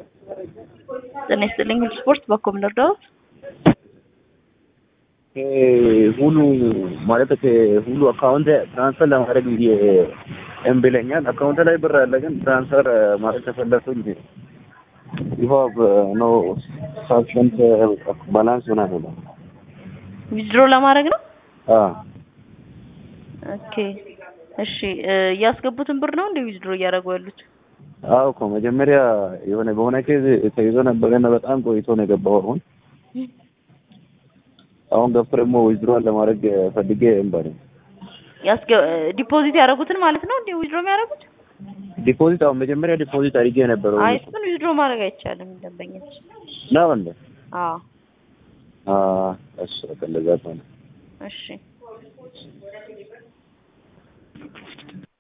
ጤና ይስጥልኝ ሁሉ ስፖርት በኮም ልርዳዎት? ሁሉ ማለት ሁሉ አካውንት ትራንስፈር ለማድረግ ብዬ እምቢ ይለኛል። አካውንት ላይ ብር አለ፣ ግን ትራንስፈር ማድረግ ከፈለኩኝ ይፋ ኖ ሳብሽንት ባላንስ ሆና ነው። ዊዝድሮ ለማድረግ ነው። አዎ ኦኬ እሺ። እያስገቡትን ብር ነው እንደ ዊዝድሮ እያደረጉ ያሉት? አዎ እኮ መጀመሪያ የሆነ በሆነ ኬዝ ተይዞ ነበረና በጣም ቆይቶ ነው የገባው። አሁን አሁን ገብቶ ደግሞ ዊዝድሮዋል ለማድረግ ፈልጌ እምባል ያስገ ዲፖዚት ያደረጉትን ማለት ነው እንደ ዊዝድሮ የሚያደርጉት? ዲፖዚት አሁን መጀመሪያ ዲፖዚት አድርጌ የነበረው አይ እሱን ዊዝድሮ ማድረግ አይቻልም ደንበኛች። ነው እንዴ? አዎ አዎ እሺ፣ በቃ እንደዛ ከሆነ እሺ